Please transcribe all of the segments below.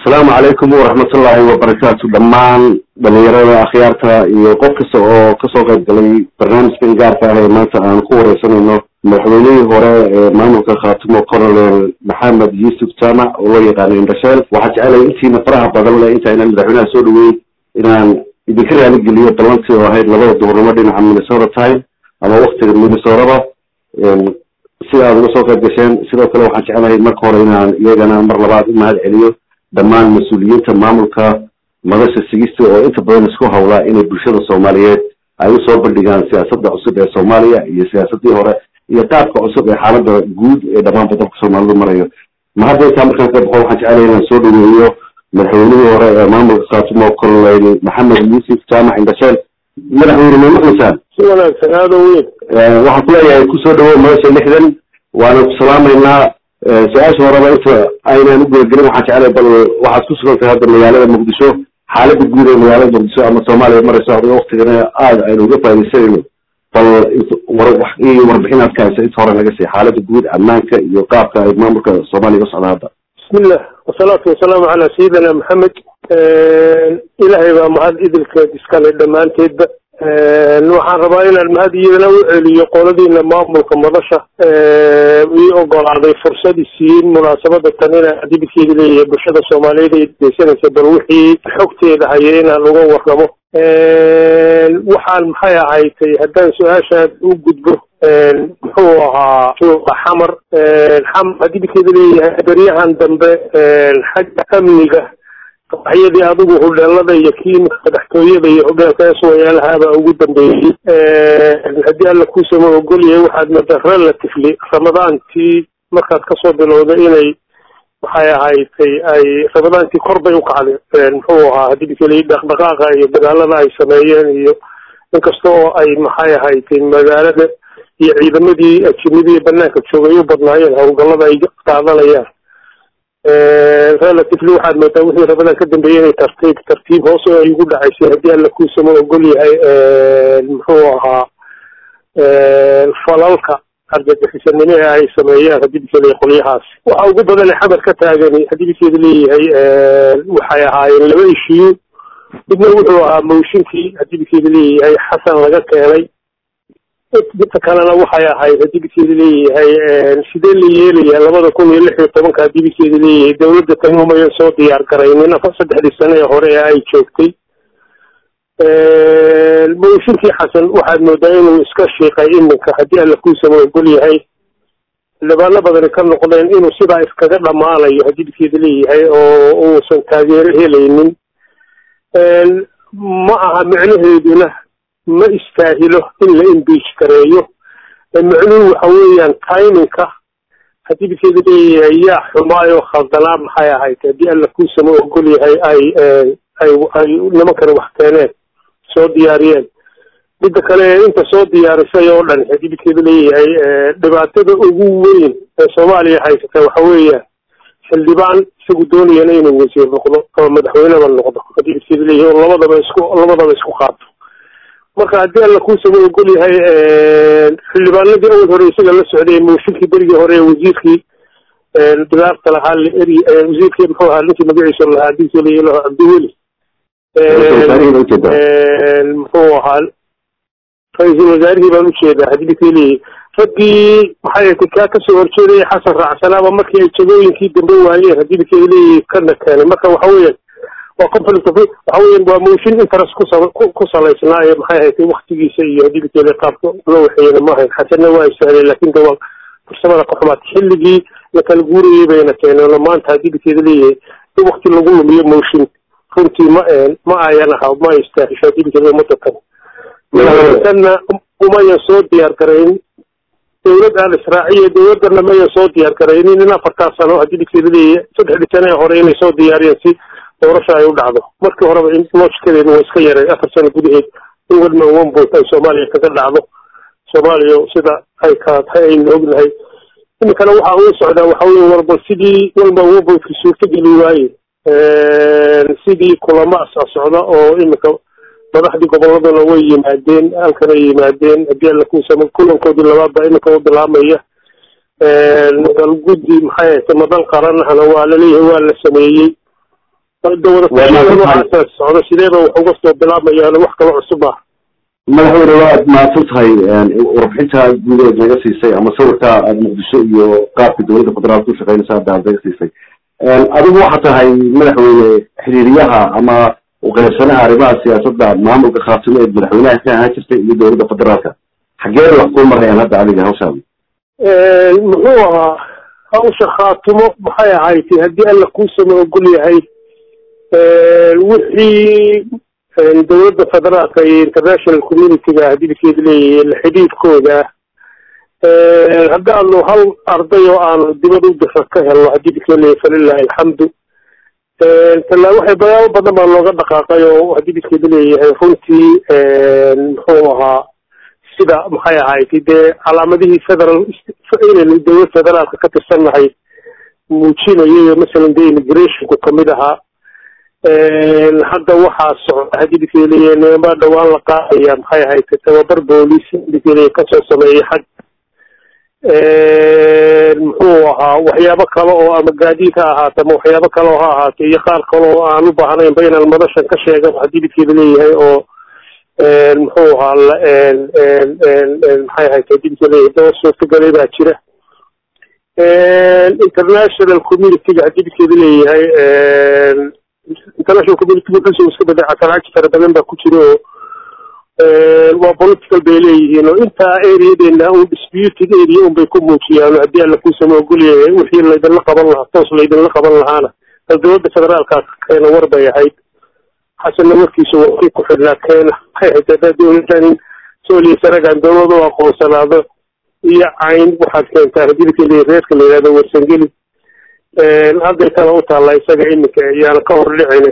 asalaamu calaykum waraxmatullaahi wabarakaatu dhammaan dhalinyarada akhyaarta iyo qof kasta oo kasoo qayb galay barnaamijkan gaarka ah ee maanta aan ku wareysanayno madaxweynihii hore ee maamulka khaatimo colonel maxamed yuusuf jaamac oo loo yaqaano indhasheel waxaa jecelahay intiina faraha badan le intaynan madaxweynaha soo dhaweyn inaan idinka raaligeliyo ballantii oo ahayd labada duhurnimo dhinaca minnesota time ama waktiga minnesoraba si aad uga soo qayb gasheen sidoo kale waxaan jecelahay marka hore inaan iyagana mar labaad u mahad celiyo dhammaan mas-uuliyiinta maamulka madasha sigista oo inta badan isku hawlaa inay bulshada soomaaliyeed ay usoo bandhigaan siyaasadda cusub ee soomaaliya iyo siyaasadii hore iyo qaabka cusub ee xaalada guud ee dhammaan badalka soomaalidu marayo ma hadda intaa markaan ka baxo waxaan jecelahay inaan soo dhaweeyo madaxweynihii hore ee maamulka khaatimo colonel maxamed yuusuf jaamac indhasheel madaxweyne ma maqlaysaan si wanaagsan aada u weyn waxaan kuleeyahay kusoo dhawow madasha lixdan waana ku salaamaynaa su-aasha horeba inta aynaan u gudagelin waxaan jeclay bal waxaad ku sugan tahay hadda magaalada muqdisho xaalada guud ee magaalada muqdisho ama soomaaliya marayso adiga waktigana aada aynu uga faa'idaysanayno bal iyo warbixinaad ka haysa inta hore naga sii xaalada guud ammaanka iyo qaabka ay maamulka soomaaliya u socda hadda bismillah wasalaatu wasalaamu calaa sayidina maxamed ilaahay baa mahad idilkeed iskale dhammaanteedba waxaan rabaa inaan mahad iyadana u celiyo qoladiina maamulka madasha ii ogolaaday fursad isiin munaasabada tan inaan adibidkeeda leeyahay bulshada soomaaliyeed ay dhegeysanaysa bal wixii xogteeda haya inaan uga warramo waxaan maxay ahaydtay haddaan su-aashaad u gudbo muxuu ahaa suuqa xamar xamar adibidkeeda leeyahay beryahan dambe xagga amniga waxyadii adigu hudheelada iyo kiimika madaxtooyada iyo hudheelka eswayaalahabaa ugu dambeeyey haddii alla kuusama ogolyahay waxaad moodaa relatively ramadaantii markaad kasoo bilowda inay waxay ahaydtay ay ramadaantii kor bay u kacday muxuu ahaa haddii bikeli dhaqdhaqaaqa iyo dagaalada ay sameeyeen iyo inkasta oo ay maxay ahaydtay magaalada iyo ciidamadii ajinadii banaanka joogay u badnaayeen howlgallada ay qaadanayaan relatively waxaad moodaa wixii rabadan ka dambeeyey inay tartiib tartiib hoos ay ugu dhacaysay haddii alla kuusama ogol yahay muxuu ahaa falalka argagixisanimo ee ay sameeyaan haddii bikeeda qolyahaas waxa ugu badane xamar ka taagani haddii bikeeda leeyahay waxay ahaayeen laba ishiyu midna wuxuu ahaa mooshinkii haddii bikeeda leeyahay xasan laga keenay midta kalena waxay ahayd haddii bikeeda leeyahay sidee la yeelaya labada kun iyo lix iyo tobanka haddii bikeeda leeyahay dawladda tani umayan soo diyaar garaynin afar saddexdii sane ee hore ee ay joogtay mooshinkii xasan waxaad moodaa inuu iska shiiqay iminka haddii alla kuusama ogol yahay xildhibaano badani ka noqdeen inuu sidaa iskaga dhammaanayo haddii bikeeda leeyahay oo uusan taageero helaynin ma aha micnaheeduna ma istaahilo in la imbiij gareeyo macnuhu waxa weeyaan timinka haddii bikeeda leeyahay yaa xumaayoo khaldanaa maxay ahayd haddii alla kuusama ogol yahay ay ay ay nimankani wax keeneen soo diyaariyeen midda kale inta soo diyaarisay oo dhan haddii bikeeda leeyahay dhibaatada ugu weyn ee soomaaliya haysata waxa weeyaan xildhibaan isagu doonayana inuu wasiir noqdo ama madaxweyneba noqdo haddii bikeeda leeyahay oo labadaba isku labadaba isku qaato marka haddii alla kuusama ogol yahay xildhibaanadii awal hore isaga la socday mooshinkii berigii hore ee wasiirkii dilaarta lahaa la eri wasiirkii muxuu ahaa ninkii magaciisa lahaa hadii lahaa cabdiweli muxuu ahaa ra-iisul wasaarihii baan ujeedaa haddii bikeliyi raggii maxay ahayd kaa kasoo horjeedaya xasan raacsanaaba markii ay jagooyinkii dambe waayeen haddii bikeliyi kana keenay marka waxa weeyaan waa conflict of waxa weeyaan waa motion interest kusa ku salaysnaa ee maxay ahayd waktigiisa iyo haddii bikeli qaabka loo waxeeyana maahayn xasanna waa istahlay laakin de waa farsamada ka xumaad xilligii la kala guurayay bayna keeneen oo maanta haddii bikeeda leeyahay in wakti lagu lumiyo motion runtii ma ma ayan aha ma istaahisho haddii bikeeda umada tan tanna umayan soo diyaar garayn dawlad aan israaciya dawladana mayan soo diyaar garaynin in afartaa sano haddii bikeeda leeyahay saddexdii sane ee hore inay soo diyaariyeen si doorasha ay u dhacdo markii horeba in loojkadeedu waa iska yaray afar sano gudaheed in wadman one vote ay soomaaliya kaga dhacdo soomaaliya sida ay kala tahay aynu ognahay iminkana waxa uu socdaa waxa weye warba sidii walman one vote suurtageli waaye sidii kulamaas a socda oo iminka madaxdii goboladuna way yimaadeen halkanay yimaadeen haddii alla kuusama kulankoodii labaad baa iminka u bilaamaya dal guddi maxay ahayta madal qaranahana waa laleeyahay waa la sameeyey dawadaaaas socdo sideeba wax uga soo bilaabayaan wax kalo cusub ah madaxweyne waad mahadsan tahay warbixinta guudeed naga siisay ama sawirka aada muqdisho iyo qaabka dowladda federaalka u shaqeynaysa hadda aad naga siisay adigu waxaa tahay madaxweyne xiriiriyaha ama uqeybsanaha arrimaha siyaasadda maamulka khaatimo ee madaxweynaha ka ahaan jirtay iyo dowladda federaalka xageeda wax kuu marayaan hadda adiga hawshaada muxuu ahaa hawsha khaatimo maxay ahayd haddii alla kuusama ogol yahay wixii dowladda federaalka iyo international communityga hadilkeed leeyahay la xidhiidhkooda haddaanu hal arday oo aanu dibad u dira ka helno hadilkeed leeyahay falilahi alxamdu tala waxay bayaabo badan baa looga dhaqaaqay oo hadilkeed leeyahay runtii muxuu ahaa sida maxay ahayd dee calaamadihii federal inaynu dowlad federaalka ka tirsannahay muujinayo masalan dee immigrationku kamid ahaa hadda waxaa socda hadidkeeliya nimanbaa dhawaan la qaadaya maxay ahayd tababar booliis hadidkeeliya kasoo sameeyay xag muxuu ahaa waxyaabo kale oo ama gaadiid ha ahaate ama waxyaabo kale oo ha ahaate iyo qaar kale oo aan u baahnaynba inaan madashan ka sheega hadidkeeda leeyahay oo muxuu ahaa maxay ahayd hadidkeeleeyahay daba suurtagalay baa jira international communityga hadidkeeda leeyahay international community wuxuusa iska beday casaraaji fara badan baa ku jira oo waa political bay leeyihiin oo intaa areadeena un disputed area un bay ku muujiyaan haddii alla kuusama ogolyahay wixii laydinla qaban lahaa toos laydinla qaban lahaana bal dowladda federaalka keena war bay ahayd xasanna warkiisa wakii ku xidhnaa keena waxay ahayd haddaa dowladan sooliya sanagan dowlad u aqoonsanaado iyo cayn waxaad keentaa hadilka le reerka la yihahdo warsangeli hadday kale u taalla isaga iminka ayaana ka hor dhicina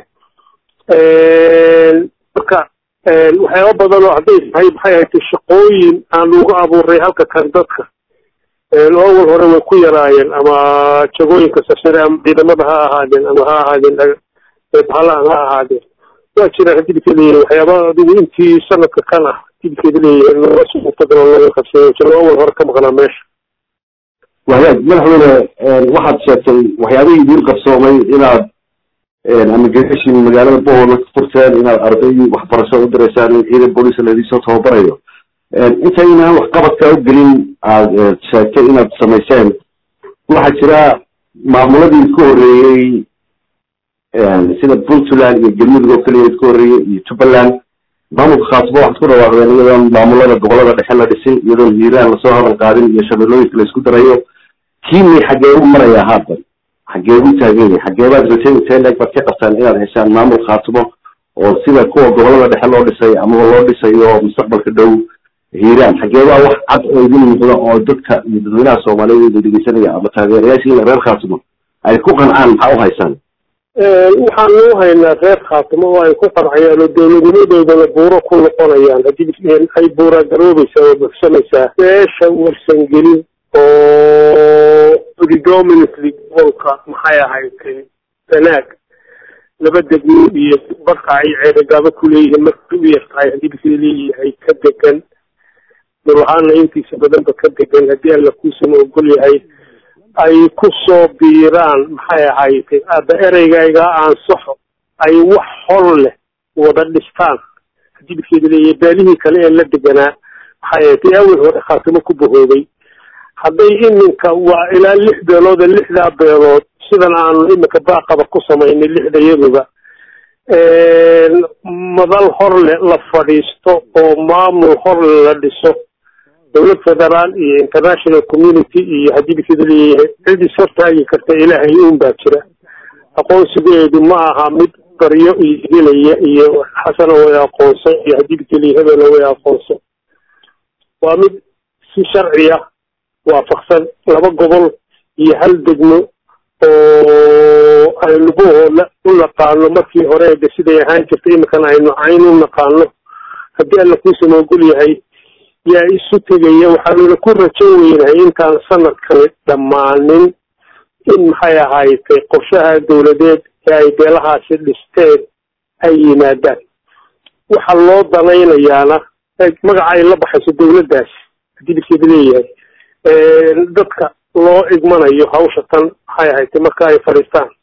marka waxyaaba badan oo hadday tahay maxay ahayd shaqooyin aan ugu abuuray halka kan dadka awal hore way ku yaraayeen ama jagooyinka sasare ama ciidamada ha ahaadeen ama ha ahaadeen bahalahan ha ahaadeen waa jiraan hadilka leeyahay waxyaaba adigu intii sanadka kan ah hadilkeeda leeyahay looga suurtagalo laga qabsado jiro awal hore ka maqnaa meesha wahyaag madaxweyne waxaad sheegtay waxyaabihii idiin qabsoomay inaad amagation magaalada boholna ka furteen inaad arday waxbarasho u direysaan in ciidan booliisa ladiisoo tababarayo intaynaan waxqabadka u gelin aad sheegtay inaad samayseen waxaa jira maamuladii ka horreeyey sida puntland iyo galmudug oo keliya ka horreeyey iyo jubbaland maamulka khaasbo waxaad ku dhawaaqdeen iyadoon maamulada gobolada dhexe la dhisin iyadoon hiiraan lasoo hadal qaadin iyo shabeellooyinka la isku darayo kiimii xaggee u marayaa haatan xaggee u taagan yahay xaggeebaad rateen teleg baad ka qabtaan inaad heshaan maamul khaatimo oo sida kuwa gobolada dhexe loo dhisay amaba loo dhisayo mustaqbalka dhow hiiraan xaggeebaa wax cad oo idin muuqda oo dadka iyo dadweynaha soomaaliyeed ida dhegeysanaya ama taageerayaashiina reer khaatimo ay ku qancaan maxaa u haysaan waxaan u haynaa reer khaatimo oo ay ku qancayaan oo dowladnimadoodana buuro ku noqonayaan haddii ay buura garoobaysaa oo buxsamaysaa beesha warsangelin oo predominantly gobolka maxay ahaydtay sanaag laba degmo iyo barka ay ceerogaabo ku leeyihiin markay u yartahay haddii bisi leeyahay ka degan dulahaana intiisa badanba ka degan haddii alla kuusama ogol yahay ay ku soo biiraan maxay ahaydtay aaba ereygayga aansaxo ay wax hor leh wada dhistaan haddii bikeeda leeyahay baalihii kale ee la deganaa maxay ahaydtay awel hore khaatimo ku bahoobay hadday iminka waa ilaa lix beelood ee lixdaa beelood sidan aanu iminka baaqaba ku samaynay lixda yaduba madal horle la fadhiisto oo maamul horle la dhiso dowlad federaal iyo international community iyo haddii bikeeda leeyahay cid is hortaagi karta ilaahay uun baa jira aqoonsigeedu ma aha mid baryo iyo gelaya iyo xasana way aqoonso iyo haddii bikeliya hebela way aqoonso waa mid si sharciya waafaqsan laba gobol iyo hal degmo oo aynu buhooda u naqaano markii hore de siday ahaan jirtay iminkana aynu cayn u naqaano haddii alla kuusama ogol yahay yaa isu tegaya waxaanuna ku rajo weynahay intaan sanadkani dhammaanin in maxay ahaaytay qorshaha dowladeed ee ay beelahaasi dhisteen ay yimaadaan waxa loo danaynayaana magaca ay la baxayso dowladdaasi haddii bikeeda leeyahay dadka loo igmanayo hawsha tan maxay ahayd marka ay fadhiistaan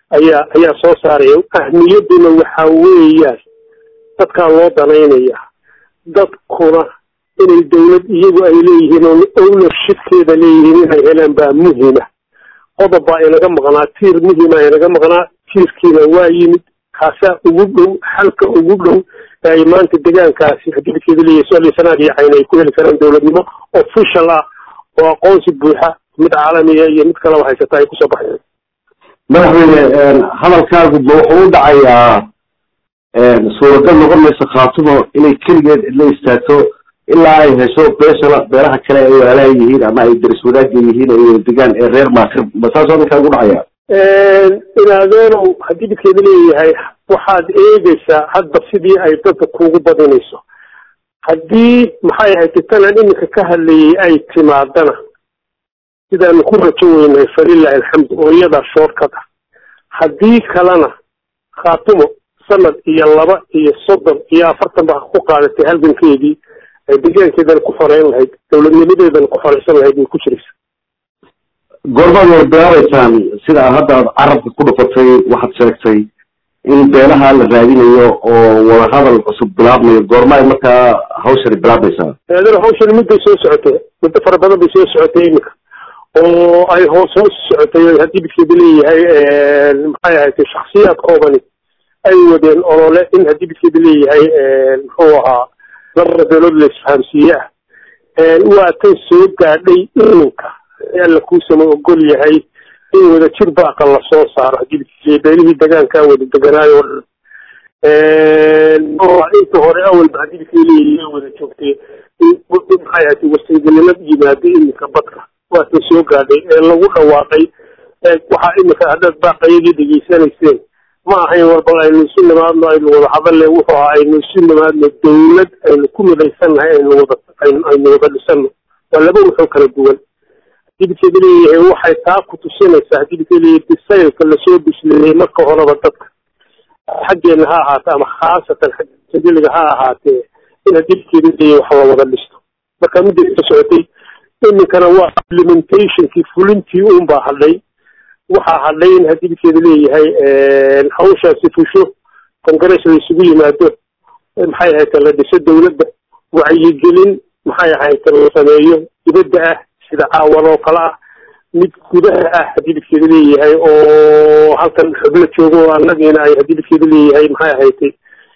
ayaa ayaa soo saaraya ahmiyadduna waxa weeyaan dadkaa loo danaynaya dadkuna inay dawlad iyagu ay leeyihiin oo ownershipkeeda leeyihiin inay helaan baa muhima qodob baa inaga maqnaa tiir muhima inaga maqnaa tiirkiina waa yimid kaasaa ugu dhow xalka ugu dhow ee ay maanta degaankaasi hadibadkeeda leeyahay soaliyo sanaad iyo cayn ay ku heli karaan dowladnimo official ah oo aqoonsi buuxa mid caalamiya iyo mid kaleba haysata ay kusoo baxeen madaxweyne hadalkaagu ma wuxuu u dhacayaa suuragal noqon mayso khaatumo inay keligeed cidla istaagto ilaa ay hesho beesha beelaha kale ay waalaha yihiin ama ay daris wadaagga yihiin ay degaan ee reer maakir ma saasoo hadalkaagu u dhacaya inaadeenow haddii midkeeda leeyahay waxaad eegaysaa hadba sidii ay dadka kuugu badinayso haddii maxay ahayd tanaan iminka ka hadlayay ay timaadana sidaanu ku rajo weynahay falilahi alxamdu oo iyadaa shoorkad ah haddii kalena khaatumo sanad iyo laba iyo soddon iyo afartan ba ku qaadatay halgankeedii ay degaankeedana ku xoreyn lahayd dowladnimadeedana ku xoreysan lahayd way ku jiraysa goormaad war bilaabaysaan sida hadda aad carabka ku dhufatay waxaad sheegtay in beelaha la raadinayo oo wadahadal cusub bilaabmayo goorma ay markaa hawshani bilaabmaysaa adana hawshani mudday soo socotay muddo fara badan bay soo socotay iminka oo ay hoos hoos socotay haddii midkeeda leeyahay maxay ahayd shaksiyaad koobani ay wadeen olole in haddii midkeeda leeyahay muxuu ahaa labada beelood la isfahamsiiye ah waa tan soo gaadhay iminka alla kuusama ogol yahay in wada jir baaqa lasoo saaro haddii beelihii degaankaa wada deganaayo oo inta hore awalba haddii midkay leeyihiin wada joogtay maxay ahayd wasaygelinad yimaado iminka badka waa tan soo gaadhay ee lagu dhawaaqay waxaa iminka haddaad baaqayadii dhegaysanayseen ma ahayn war bal aynu isu nimaadno aynu wada hadalle wuxuu ahaa aynu isu nimaadno dawlad aynu ku midaysannahay aynu wada aynu wada dhisano waa laba wuxuu kala duwan hadibidkeeda leeyahay waxay taa ku tusinaysaa hadibidkeeda leeyahay bisaylka lasoo bisleeyey marka horeba dadka xaggeena ha ahaatee ama khaasatan xagga sajiliga ha ahaatee in hadibidkeeda leeyahay wax la wada dhisto marka midda ka socotay iminkana waa implementationkii fulintii uun baa hadhay waxaa hadhay in hadibidkeeda leeyahay hawshaasi fusho congress la isugu yimaado maxay ahayd la dhiso dawladda wacyigelin maxay ahayd la sameeyo dibadda ah sida caawan oo kale ah mid gudaha ah haddii midkeeda leeyahay oo halkan xublo joogo oo annagiina ay haddii midkeeda leeyahay maxay ahayd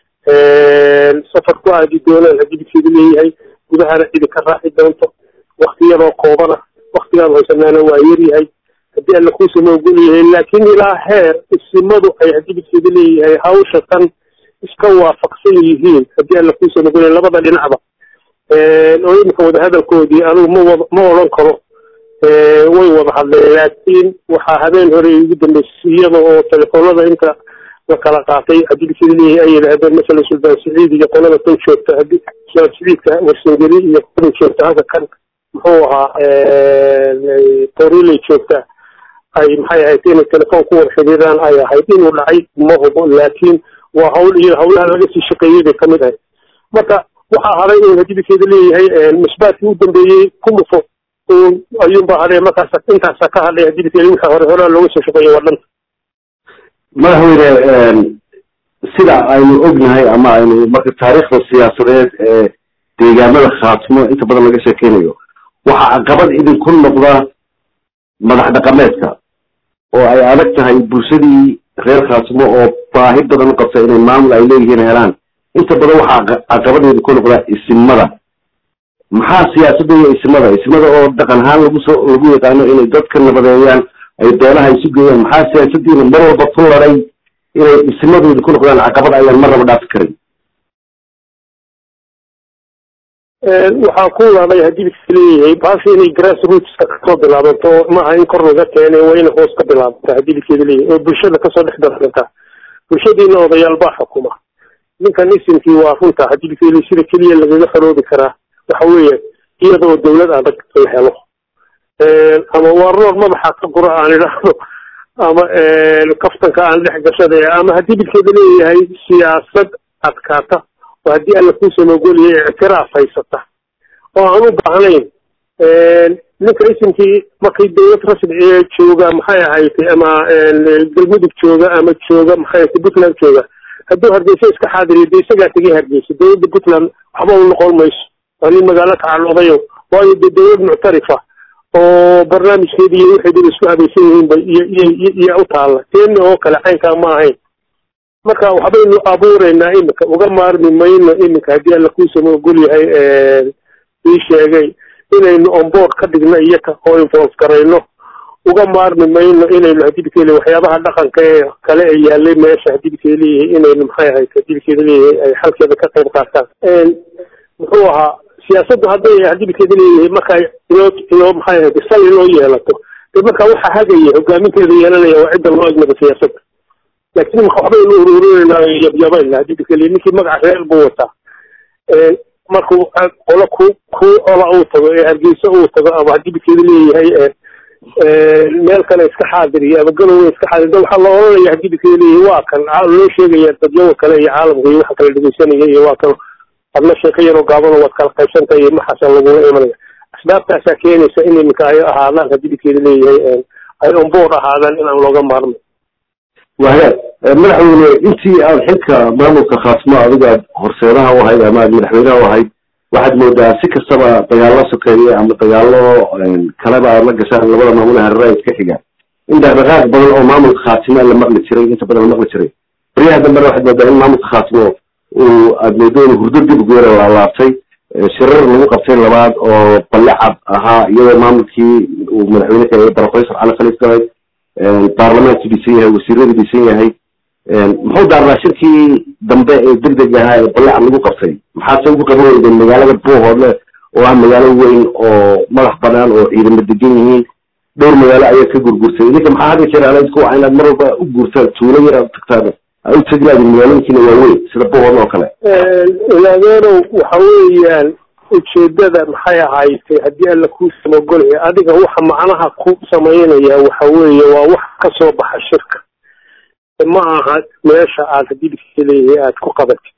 safar ku aadi doonaan haddii midkeeda leeyahay gudahana cidi ka raaci doonto waktiyadoo koobana waktigaan haysanaana waa yaryahay haddii alla kuusama ogol yahay laakiin ilaa heer isimadu ay haddii midkeeda leeyahay hawsha tan iska waafaqsan yihiin haddii alla kuusama ogol yahay labada dhinacba oo iminka wadahadalkoodii anugu mawad ma odhan karo way wada hadleen laakiin waxaa habeen hore ugu dambeysay iyada oo telefoonada inta la kala qaatay haddii midkeeda leeyahay ay yidhaahdeen masalan suldaan siciid iyo qolada tan joogta haddii suldaan siciidka warsangeli iyo qolada joogta halka kan muxuu ahaa toriley joogta ay maxay ahayd inay telefoon ku wada xidhiiraan ay ahayd inuu dhacay ma hubo laakiin waa hawl iyo hawlaha laga sii shaqeeyey bay kamid ahayd marka waxaa haday in hadibidkeeda leeyahay misbaadkii u dambeeyey ku dhufo ayuunbaa hadhay markaas intaasa ka hadhay hadibidkeeda wixii hore horaa looga soo shaqeeyey waa dhanta madaxweyne sida aynu ognahay ama aynu marka taariikhda siyaasadeed ee deegaamada khaatimo inta badan laga sheekeynayo waxaa caqabad idinku noqda madax dhaqameedka oo ay adag tahay bulshadii reer khaatimo oo baahi badan u qabta inay maamul ay leeyihiin helaan inta badan waxaa caqabad idinku noqda isimada maxaa siyaasadda iyo isimada isimada oo dhaqan ahaan lagu soo lagu yaqaano inay dadka nabadeeyaan ay beelaha isu geeyaan maxaa siyaasadiina mar walba ku laday inay isimadu idinku noqdaan caqabad ayaan marnaba dhaafi karin waxaa ku laday haddii midka leeyahay baasha inay grass rootska kasoo bilaabanto maaha in kor laga keenay waa inay hoos ka bilaabanta haddii midkeeda leeyahay oo bulshada kasoo dhex darsantaa bulshadiina odayaal baa xukuma ninkan isimkii waa runta haddii midkeeda leeyahay sida keliya lagaga xoroobi karaa waxa weeye iyada oo dawlad adag la helo ama waa roor madaxa ka gura aan idhaahdo ama kaftanka aan dhex gashada ama haddii midkeeda leeyahay siyaasad adkaata oo haddii alla kuusama ogolyahay ictiraaf haysata oo aan u baahnayn ninka isimkii markay dawlad rasmi ee jooga maxay ahaytay ama galmudug jooga ama jooga maxay ahaytay puntland jooga hadduu hargeysa iska xaadiriyo dee isagaa tegay hargeysa dawladda puntland waxba u noqon mayso waa nin magaalo tacaloodayo waayo dee dawlad muctarifa oo barnaamijkeedi iyo waxay dad isku habaysan yihiin ba iyo u taalla teena oo kale caynkaa ma ahayn marka waxbaynu abuureynaa iminka uga maarmi mayno iminka haddii alla kuusama ogol yahay ii sheegay inaynu onboard ka dhigno iyaka oo involve garayno uga maarmi mayno inaynu hadibkeeli waxyaabaha dhaqanka ee kale ee yaalay meesha hadibkee leeyahay inaynu maxay ahayd hadibkeeda leeyahay ay xalkeeda ka qayb qaataan muxuu ahaa siyaasaddu hadday hadibkeeda leeyahay marka inoo inoo maxay ahayd sal inoo yeelato de marka waxa hagaya hogaaminteeda yeelanaya waa cidda loo egmada siyaasadda laakiin marka waxbaynu ururinayna yabyabayna hadibkele ninkii magaca reer buu wataa markuu qolo ku ku ola uu tago ee hargeysa uu tago ama hadibkeeda leeyahay meel kale iska xaadiriyo ama galowe iska xaadir waxaa la oranaya hadibkeeda leeyahay waa kan loo sheegaya dadyawa kale iyo caalamka iyo waxa kala dhegeysanaya iyo waa kan adna sheeko yaroo gaabano waad kala qaybsantay iyo maxaasa lagula imanaya asbaabtaasaa keenaysa in iminka ay ahaadaan hadibkeeda leeyahay ay onboard ahaadaan inaan looga maarmay wahagaag madaxweyne intii aad xilka maamulka khaasmo adiga aad horseedaha u ahayd ama aad madaxweynaha u ahayd waxaad moodaa si kastaba dagaallo sokeeye ama dagaallo kaleba aad la gashaan labada maamul hareeraha iska xigaan in dhaqdhaqaaq badan oo maamulka khaasimo la maqli jiray inta badan la maqli jiray baryaha dambena waxaad moodaa in maamulka khaasimo uu aad moodo inuu hurdo dib ugeera laalaabtay shirar lagu qabtay labaad oo balle cad ahaa iyadoo maamulkii uu madaxweyne ka barofesor cali khaliif galay baarlamaanku dhisan yahay wasiiradu dhisan yahay muxuu daarnaa shirkii dambe ee deg deg ahaa ee balle cad lagu qabtay maxaase ugu qaban weydeen magaalada buuhoodle oo ah magaalo weyn oo madax banaan oo ciidamo degan yihiin dhowr magaalo ayaa ka gurgurtay idinka maxaa hadda jeer alayd kuwa inaad mar walba u guurtaan tuulo yar aad tagtaan aad u tegi laadin magaalooyinkiina waaweyn sida buuhoodle oo kale ilaadeenow waxa weeyaan ujeedada maxay ahaydtay haddii alla kuu samogolaya adiga waxa macnaha ku samaynaya waxa weeye waa wax ka soo baxa shirka ma aha meesha aad hadibka leeyahay aad ku qabatid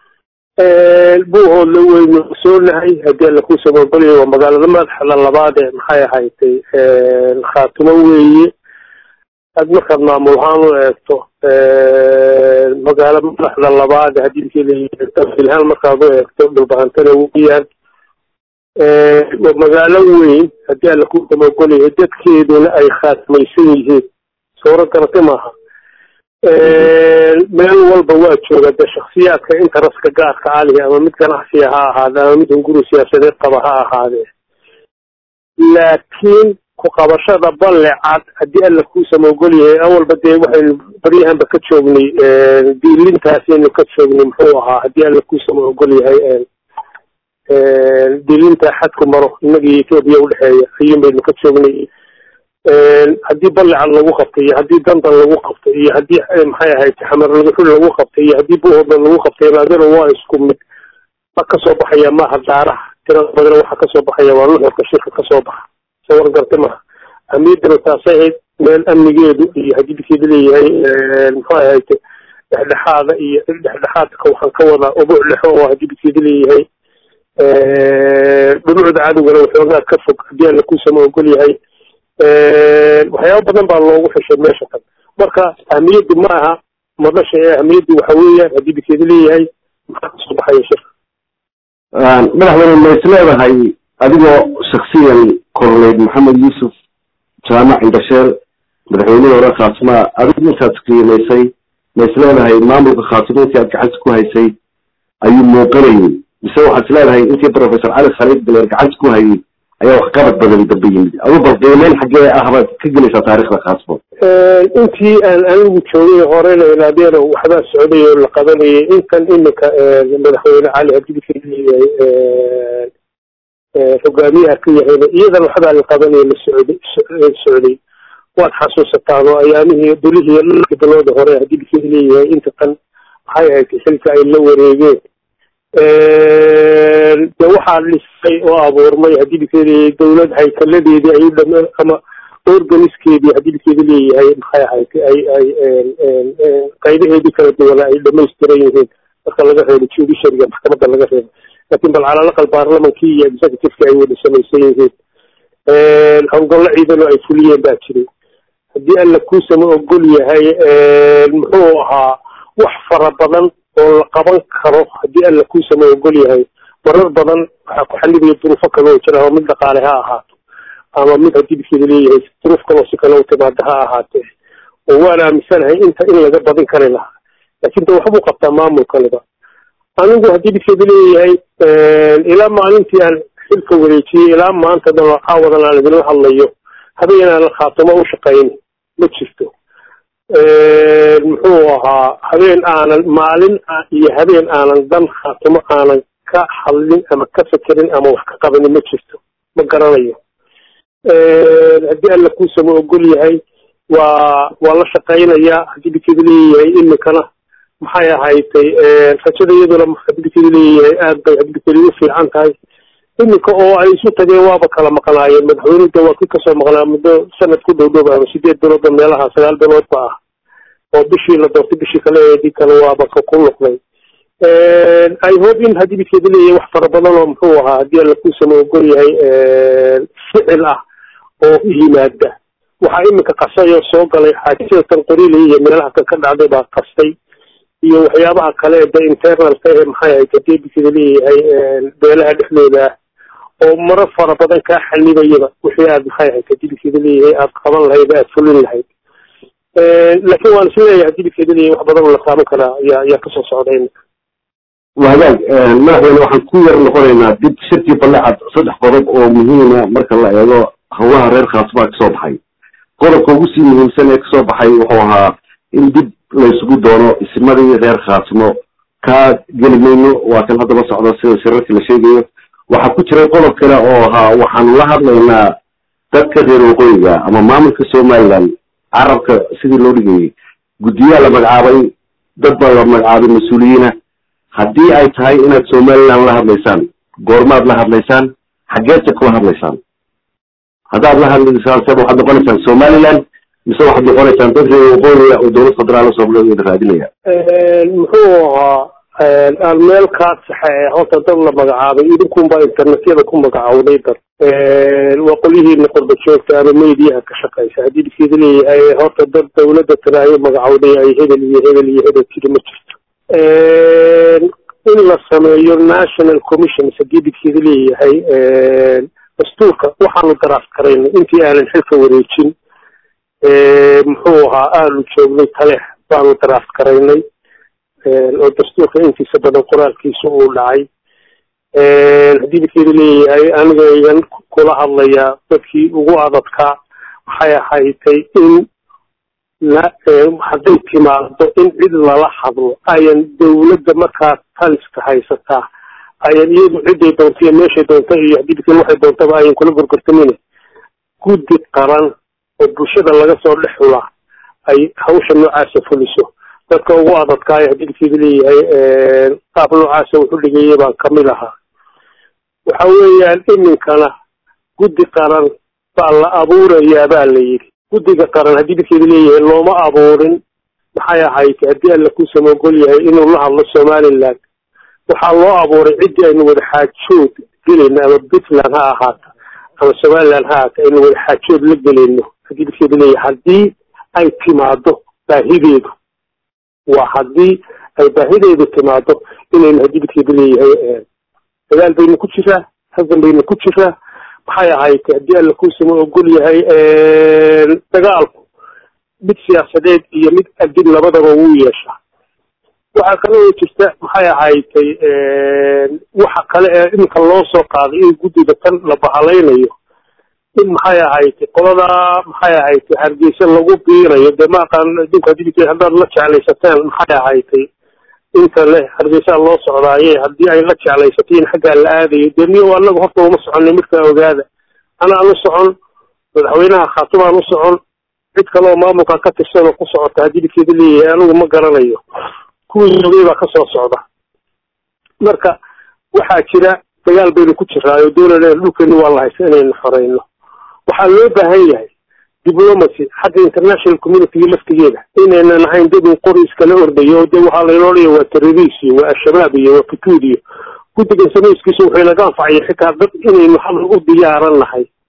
buuhoodle weynu ogsoonahay haddii alla kuu samogolaya waa magaalada madaxda labaad ee maxay ahaydtay khaatumo weeye aad markaad maamul ahaan u eegto magaalo madaxda labaad hadibka leeyahay ilhaan markaad u eegto dhulbahantana weyaan waa magaalo weyn haddii alla ku samogolyahay dadkeeduna ay khaatmaysan yihiin suuro garate maaha meel walba waa jooga de shaksiyaadka intaraska gaarka alihi ama mid ganacsiya ha ahaade ama mid hunguri siyaasadeed qaba ha ahaadee laakiin ku qabashada balle cad haddii alla kuu samogol yahay awalba dee waxaynu baryahanba ka joognay diilintaasaynu ka joognay muxuu ahaa haddii alla kuu samogol yahay diilinta xadku maro innaga iyo etoobiya udhexeeya ayuun baynu ka joognay haddii balle cad lagu qabtay iyo haddii dandan lagu qabtay iyo haddii maxay ahayd xamar lagaxul lagu qabtay iyo haddii buuhoodlan lagu qabtay raadana waa isku mid ma kasoo baxaya maaha daaraha tirada badana waxa kasoo baxaya waa nuxurka shirka kasoo baxa sawar garte maha amiidana taasay ahayd meel amnigeedu iyo hadibkeeda leeyahay muxuu ahayd dhexdhexaada iyo dhexdhexaadka waxaan ka wadaa ubuc dhexo oo hadibkeeda leeyahay dhumucda cadowgana waxoogaa ka fog haddii alla kuusama ogol yahay waxyaaba badan baa loogu xishay meesha kan marka ahmiyaddu ma aha madasha ee ahmiyaddu waxa weeyaan hadibkeeda leeyahay maxaa kasoo baxaya shirka madaxweyne ma is leedahay adigoo shaksiyan korneyd maxamed yuusuf jaamac indhasheer madaxweynihii hore khaasmaa adigu intaad qiimaysay ma is leedahay maamulka khaasimo intii aad gacanta ku haysay ayuu muuqanayay mise waxaad is leedahay intii professor cali khaliif galeer gacanta ku hayay ayaa wax qabad badan dambe yimid adu bal qiimeyn xaggee ah baad ka gelaysaa taarikhda khaasmo intii aan anigu joogay horena ilaadeena waxbaa socday oo la qabanayay intan iminka madaxweyne cali hadibka leeyahay hogaamiyaha ka yahayna iyadan waxbaa la qabanaya la socday socday waad xasuusataan oo ayaamihii dulihii dhulkii dalooda hore hadibka leeyahay inta tan maxay ahayd xilka ay la wareegeen de waxaa dhisay oo abuurmay hadibka leeyahay dawlad haykaladeedii ay udham ama organiskeedii hadibkeeda leeyahay maxay ahayd ay ay qaybaheedii kala duwana ay dhamaystiran yihiin marka laga reebo judiciaryga maxkamadda laga reebo lakin bal cala alaqal baarlamankii iyo executiveki ay wada samaysan yihiin howlgallo ciidano ay fuliyeen baa jiray haddii alla kuusama ogol yahay muxuu ahaa wax fara badan oo la qaban karo haddii alla kuusama ogol yahay marar badan waxaa ku xallibaya duruufo kale oo jira oo mid dhaqaale ha ahaato ama mid haddii bikeeda leeyahay duruuf kaloo si kale u timaada ha ahaatee oo waan aaminsanahay inta in laga badin kari lahaa laakiin de waxbuu qabtaa maamulkaniba anigu haddii bikeeda leeyahay ilaa maalintii aan xilka wareejiyey ilaa maanta dhan caawadan aan idinla hadlayo habeen aan khaatimo u shaqayn ma jirto muxuu ahaa habeen aanan maalin iyo habeen aanan dan khaatimo aanan ka hadlin ama ka fekerin ama wax ka qabanin ma jirto ma garanayo haddii alla kuusama ogol yahay waa waa la shaqaynayaa haddii bikeeda leeyahay iminkana maxay ahaytay rajada iyaduna haddii bikeeda leeyahay aad bay haddii bikeeda u fiican tahay iminka oo ay isu tageen waaba kala maqnaayeen madaxweynuda waa kii kasoo maqnaa muddo sanad ku dhow dhow ama sideed bilooda meelaha sagaal biloodba ah oo bishii la doortay bishii kale eedii kale waaba ka ku noqday i hope in haddii bikeeda leeyahay wax fara badan oo muxuu ahaa haddii alla kuusama ogol yahay ficil ah oo yimaada waxaa iminka qasay oo soo galay xaajisatan qorile iyo meelaha kan ka dhacday baa qastay iyo waxyaabaha kale de internalka ee maxay ahayd haddii bikeeda leeyahay beelaha dhexdooda ah oo maro fara badan kaa xanibayaba wixii aad maxay ahayd haddii bikeeda leeyahay aad qaban lahayd aad fulin lahayd laakiin waan is leeyahay haddii bikeeda leeyahay wax badan oo la taaban karaa ayaa ayaa kasoo socda iminka wahagaag madaxweyne waxaan ku yar noqonaynaa dib shirkii balecad saddex qodob oo muhiima marka la eego howlaha reer khaasbaa kasoo baxay qodobka ugu sii muhiimsan ee kasoo baxay wuxuu ahaa in dib laysugu doono ismadii reer khaasimo kaa geli mayno waa kan haddaba socda sida shirarkii la sheegayo waxaa ku jiray qodob kale oo ahaa waxaanu la hadlaynaa dadka reer waqooyiga ama maamulka somaliland carabka sidii loo dhigayay guddiyaa la magacaabay dad baa la magacaabay mas-uuliyiina haddii ay tahay inaad somaliland la hadlaysaan goormaad la hadlaysaan xaggeedsa kula hadlaysaan haddaad la hadlaysaan se waxaad noqonaysaan somaliland mise waxaad noqonaysaan dad reer waqooyiga oo dowlad federaal soomaaliyeed raadinaya muxuu ahaa aan meel kaa saxe ee horta dad la magacaabay idinkunbaa internetyada ku magacawday dad waa qolyihiina qorba joogta ama mediyaha ka shaqaysa haddii bikeeda leeyahay horta dad dawladda tiraayo magacawday ay hebel iyo hebel iyo hebel tiri ma jirto in la sameeyo national commissions haddii bikeeda leeyahay dastuurka waxaanu daraas karaynay intii aanan xilka wareejin muxuu ahaa aanu joognay taleex baanu daraas karaynay oo dastuurka intiisa badan qoraalkiisa uu dhacay haddii bikeeda leeyahay aniga igan kula hadlayaa dadkii ugu adadkaa waxay ahaytay in hadday timaado in cid lala hadlo ayan dawladda markaa taliska haysataa ayan iyadu ciday doonta iyo meeshay doonta iyo haddii bikin waxay doontaba ayan kula gorgortamin guddi qaran oo bulshada laga soo dhex xulaa ay hawsha noocaasa fuliso dadka ugu adadkaaya haddii bikeeda leeyahay qaab noocaasa wuxu dhigayay baan kamid ahaa waxa weeyaan iminkana guddi qaran baa la abuurayaa baa la yidhi guddiga qaran haddii bikeeda leeyahay looma abuurin maxay ahayd haddii alla kuusama ogol yahay inuu la hadlo somaliland waxaa loo abuuray ciddii aynu wada xaajood gelayno ama puntland ha ahaata ama somaliland ha ahaata aynu wada xaajood la gelayno haddii bikeeda leeyahay haddii ay timaado baahideedu waa haddii ay baahideedu timaado inaynu haddii bikeeda leeyahay dagaal baynu ku jiraa hadan baynu ku jiraa maxay ahayd haddii alla kuusama ogol yahay dagaalku mid siyaasadeed iyo mid adib labadaba wuu yeeshaa waxaa kale oo jirta maxay ahaytay waxa kale ee iminka loo soo qaaday in guddiga tan la bahalaynayo in maxay ahaytay qoladaa maxay ahaytay hargeysa lagu biirayo dee ma aqaan adinku haddii haddaad la jeclaysateen maxay ahaytay inta le hargeysaa loo socdaaye haddii ay la jeclaysatay in xaggaa la aadayo dee miyo anaga horta uma soconay markaa ogaada anaan u socon madaxweynaha khaatumaan u socon cid kale oo maamulka ka tirsan oo ku socota haddii bikeeda leeyahay anigu ma garanayo kuwii joogay baa kasoo socda marka waxaa jira dagaal baynu ku jiraayo doonana dhulkeeni waa la haysta inaynu xoreyno waxaa loo baahan yahay diplomacy xagga international communitiga laftigeeda inaynan ahayn dad un qori iskala ordayo oo de waxaa laynoo dhaya waa terroriis iyo waa al-shabaab iyo waa futuud iyo guddigan samayskiisa wuxuu inaga anfacaya xitaa dad inaynu hadal u diyaaran nahay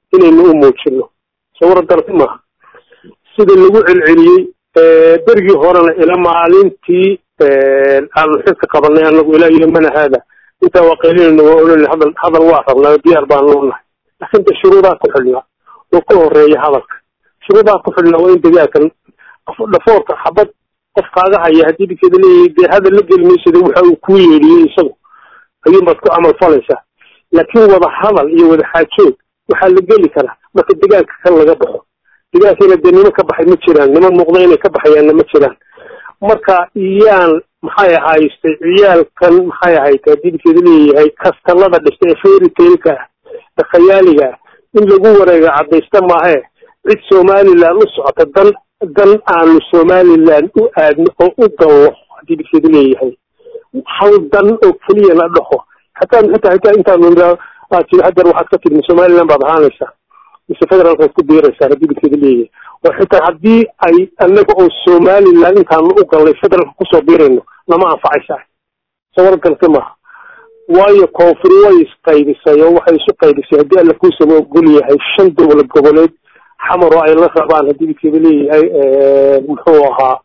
inaynu u muujino sawir darti maaha sida lagu celceliyey berigii horena ila maalintii aanu xilka qabanay anagu ilaa yomana haada intaa waa qaylinayna waa olanay hadal hadal waa rabnaa diyaar baan loonahay laakiin de shuruudaa ku xidhnaa oo ka horeeya hadalka shuruudaa ku xidhnaa waa in dagaalkan dhafoorka xabad qof kaaga haya haddii dikeeda leeyahay dee hadal la geli maysada waxa uu kuu yeedhiyey isagu ayuunbaad ku camal falaysaa laakiin wada hadal iyo wada xaajoog waxaa la geli karaa marka dagaalka kan laga baxo dagaalkiina dee niman ka baxay ma jiraan niman muuqda inay ka baxayaanna ma jiraan marka iyaan maxay ahaystay ciyaalkan maxay ahayd haddii dikeeda leeyahay kastalada dhistay ee fairytailka ah ee khayaaliga ah in lagu wareega caddaysta maahee cid somaliland u socota dan dan aanu somaliland u aadno oo u gallo haddii dikeeda leeyahay hal dan oo keliya la dhaho xataa xitaa xitaa intaanu iraa aad tiri hadeer waxaad ka tidmi somaliland baad ahaanaysaa mise federaalkaad ku biiraysaa haddii dikeeda leeyahay oo xitaa haddii ay anaga oo somaliland intaanu u gallay federaalka kusoo biirayno lama anfacaysaa sawar galti maaha waayo koonfur way isqaybisay oo waxay isu qaybisay haddii alla kuusama ogol yahay shan dowlad goboleed xamar oo ay la rabaan haddii dikeeda leeyahay muxuu ahaa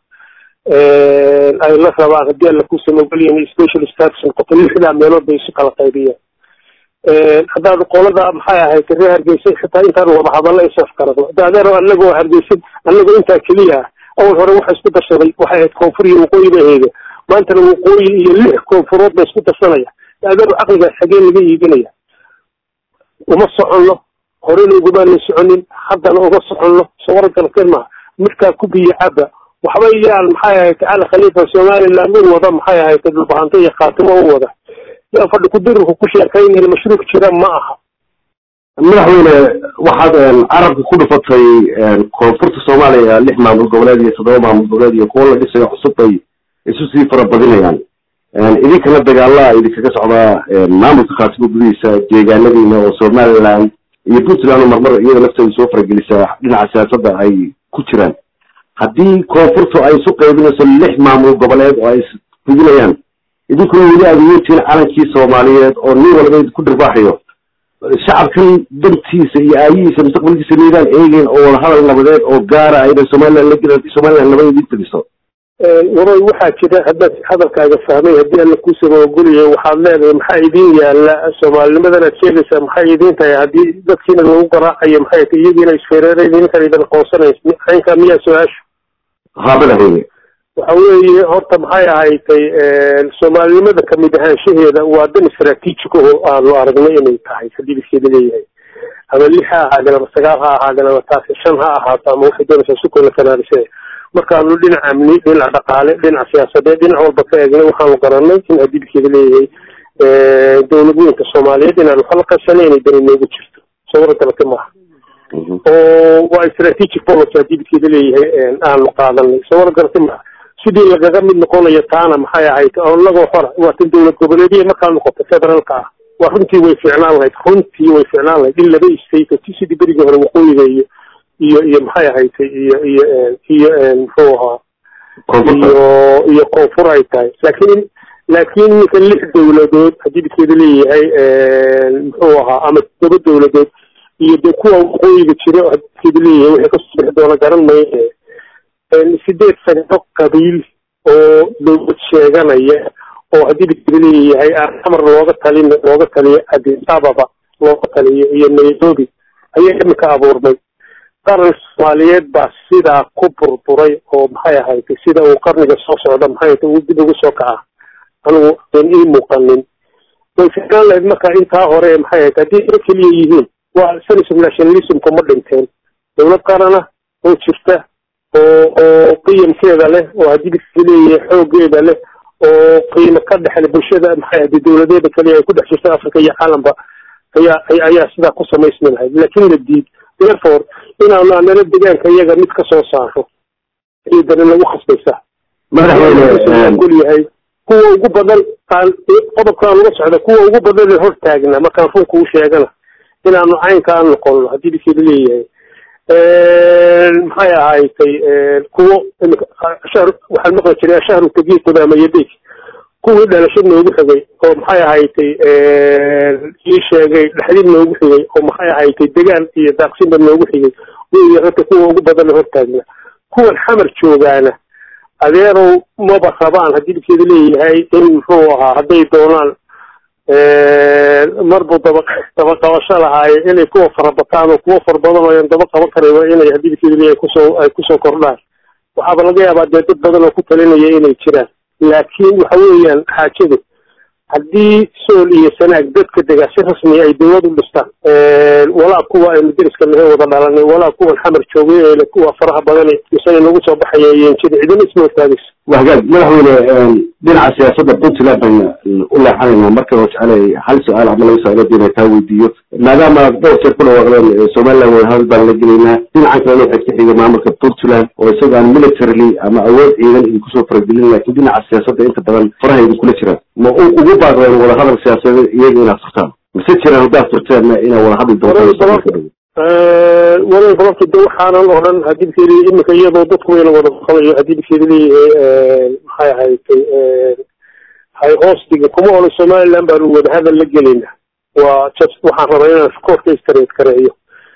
ay la rabaan haddii alla kuusama ogol yahay special status noqoto lixdaa meelood bay isu kala qaybiyeen haddaad qolada maxay ahayd reer hargeysa xitaa intaan wada hadalla isaf karado hadda adeero anagoo hargeysa anagoo intaa keliya ah awal hore waxa isku darsaday waxay ahayd koonfur iyo waqooyi ba heeda maantana waqooyi iyo lix koonfurood ba isku darsanaya adeero caqligaas xagee laga iibinaya uma soconno horena ugumaana soconin haddana uma soconno sawargalkan maha midkaa ku biyo caba waxba yaal maxay ahayd cali khaliifa somaliland u wada maxay ahayd dhulbahanto iyo khaatimo u wada yaa fadhi kudirinku ku sheekaynayna mashruuc jira ma aha madaxweyne waxaad carabka ku dhufatay koonfurta soomaaliya lix maamul goboleed iyo toddoba maamul goboleed iyo kuwo la dhisayo cusub bay isu sii farabadinayaan idinkana dagaala idinkaga socdaa maamulka khaatimo gudihiisa deegaanadiina oo somaliland iyo puntland oo marmar iyada lafteeda soo faragelisaa dhinaca siyaasadda ay ku jiraan haddii koonfurtu ay isu qaybinayso lix maamul goboleed oo ay isfidinayaan idinkuna weli aad uyeertiin calankii soomaaliyeed oo nin walba ku dhirbaaxayo shacabkan dantiisa iyo aayihiisa mustaqbalkiisa miydaan eegeyn oo wadahadal nabadeed oo gaara ayna somaliland la gelin haddii somaliland nabad idin fadiso waroy waxaa jira haddaad hadalkaaga fahmay haddii alla kuusaba ogolyahay waxaad leedahay maxaa idin yaala soomaalinimadan aad sheegaysaa maxay idin tahay haddii dadkiina lagu garaacayo maxay tahay iyagiina isfeereera idinkan idin aqoonsanays aynkaa miyaa su-aashu ha madaxweyne waxa weeye horta maxay ahaydtay soomaalinimada kamid ahaanshaheeda waa dan istraatiijik oo aanu aragnay inay tahay haddii biskeeda leeyahay ama lix ha ahaadeen ama sagaal ha ahaadeen ama taasi shan ha ahaato ama waxay doonaysaa sukola kanaarise markaanu dhinac amni dhinac dhaqaale dhinac siyaasadeed dhinac walba ka eegnay waxaanu garanay in haddii biskeeda leeyahay dowladweynka soomaaliyeed inaanu kala qabsanay inay dani noogu jirto sawiro dalka maaha oo waa strategic policy haddii biskeeda leeyahay aanu qaadanay sawiro dalka maaha sidii lagaga mid noqonayo taana maxay ahayd onagoo hora waa tan dowlad goboleediya markaa noqoto federaalka ah waa runtii way fiicnaan lahayd runtii way fiicnaan lahayd in laba state oo sidii berigii hore waqooyiga iyo iyo iyo maxay ahayd iyo iyo iyo muxuu ahaa iyo iyo koonfur ay tahay laakiin laakiin ninka lix dowladood haddii biskeeda leeyahay muxuu ahaa ama todoba dowladood iyo de kuwa waqooyiga jira haddii biskeeda leeyahay waxay kasoo bixi doona garan maye sideed sano qabiil oo dowlad sheeganaya oo haddii biskeeda leeyahay amar looga talin looga taliyo addis ababa looga taliyo iyo nairobi ayaa imika abuurmay qaran soomaaliyeed baa sidaa ku burburay oo maxay ahayd sida uu qarniga soo socda maxay ahayd uu dib ugu soo kaca anigu aan ii muuqanin way ficnaan lahayd marka intaa hore maxay ahayd haddii iro keliya yihiin waa senism nationalismku ma dhinteen dowlad qarana oo jirta oo oo qiyamkeeda leh oo haddii biska leeyahay xoogeeda leh oo qiimo ka dhexle bulshada maxay ahayd dowladeeda kaliya ay ku dhex jirta africa iyo caalamka ayaa ayaa sidaa ku samaysmi lahayd laakiin la diid therefore inaanu anala degaanka iyaga mid ka soo saaro iyo dani lagu khasbaysa madaxweyne yahay kuwa ugu badan qodobkaan uga socda kuwa ugu badan ee hor taagna markaan runka u sheegana inaanu caynka aan noqono haddii biskeeda leeyahay maxay ahaaytay kuwo shahr waxaan maqli jiray ashahru tagiiquda ama yadeeg kuwii dhalasho noogu xigay oo maxay ahaytay ii sheegay dhexdib noogu xigay oo maxay ahaytay degaan iyo daaqsinba noogu xigay wey ragta kuwa ugu badana hortaagna kuwan xamar joogaana adeerow maba rabaan haddii dhibkeeda leeyahay in muxuu ahaa hadday doonaan marbu daba daba qabasho lahaaye inay kuwa farabataan oo kuwa fara badan oo daba qaban karayba inay haddii dhibkeeda leeyahay kusoo ay kusoo kordhaan waxaaba laga yaabaa dee dad badan oo ku talinaya inay jiraan laakiin waxa weeyaan xaajadu haddii sool iyo sanaag dadka degaa si rasmiya ay dawlad u dhistaan walaa kuwa aynu deriska nahe wada dhalanay walaa kuwan xamar joogay ee kuwa faraha badani misana nagu soo baxaya yenjida cidina isma hortaagayso waa hagaag madaxweyne dhinaca siyaasadda puntland bayna u leexanayna marka oo jecelay hal su-aal ama laba su-aalood inay taa weydiiyo maadaama dhowr jeer ku dhawaaqdeen somaliland wadahadal baan la gelaynaa dhinacan kalena waxay ka xigay maamulka puntland oo isaga aan militarily ama awood ciidan idinkusoo faragelin laakiin dhinaca siyaasadda inta badan faraha idinkula jiraan ma ugu baaqdeen wadahadal siyaasadeed iyaga inaad furtaan mise jiraan haddaad furteenna inaa wadahadli doontaan wala sababta de waxaanan oo dhan haddii bikeeda iminka iyadoo dadku wayna wada qabayo haddii bikeeda leeyahay maxay ahaytay hay hoos dhiga kuma oran somaliland baanu wadahadal la gelayna waa just waxaan rabaa inaan koorka istareed kareeyo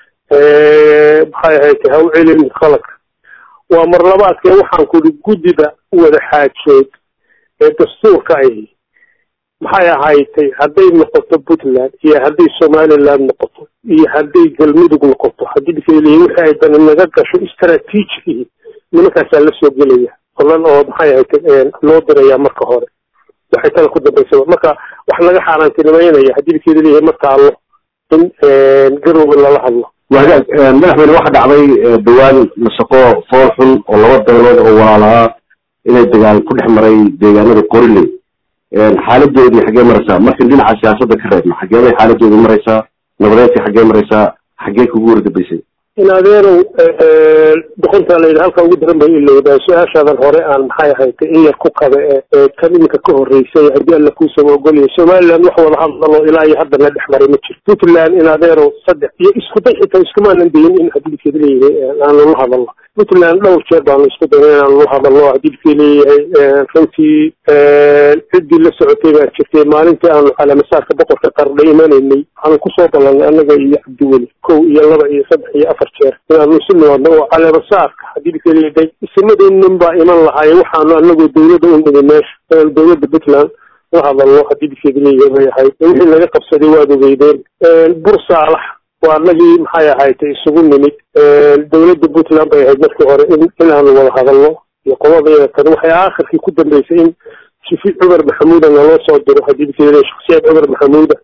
maxay ahaytay ha u celin khaladka waa mar labaadkee waxaan kuri guddida wada xaajood ee dastuurka ahi maxay ahaytay hadday noqoto puntland iyo hadday somaliland noqoto iyo hadday galmudug noqoto haddii bikeliya wixii ay dani naga gasho istraatiijigii nimankaasaa la soo gelaya olan oo maxay ahaytay loo diraya marka hore waxay tala ku dambaysaba marka wax laga xaaraantinimeynaya haddii bikeeda leeyahay ma taalo in garowga lala hadlo wahagaag madaxweyne waxa dhacday dhawaan mashaqo fool xun oo laba beelood oo walaalahaa inay dagaal ku dhex maray deegaanada qoriley xaaladoodii xaggee maraysaa markan dhinaca siyaasadda ka reebna xageebay xaaladoodii maraysaa nabadeedkii xaggee maraysaa xaggee kugu wardabaysay in adeerow doqontaa layidhi halka ugu daran bay ilowdaa su-aashaadan hore aan maxay ahaytay in yar ku kabe ee kan iminka ka horreysay haddii alla kuusaba ogolyahay somaliland wax wada hadlalo ilaa iyo hadda la dhex maray ma jiro puntland in adeerow saddex iyo isku day xitaa iskumaanan dayin in hadilkeeda leeyahay aanu la hadalno puntland dhowr jeer baanu isku dayna inaanu la hadalno hadilkii leeyahay runtii ciddii la socotay baa jirtay maalintii aanu calaamasaarka boqorka qardha imanaynay waxaanu kusoo ballanay annaga iyo cabdiweli kow iyo laba iyo saddex iyo afar jeer inaanu isu nimaadno oo caleemasaarka hadilkii leeyahay isimadeennan baa iman lahaaye waxaanu anagoo dawladda u nimi meesha inaanu dawladda puntland la hadalno hadii bikeeda leeyahay bay ahayd wixii laga qabsaday waad ogeydeen bur saalax waa anagii maxay ahaytay isugu nimid dawladda puntland bay ahayd markii hore in inaanu wada hadalno iyo qolada tan waxay aakhirkii ku dambeysay in shifi cumar maxamuuda naloo soo diro hadii bikeeda shaksiyaad cumar maxamuuda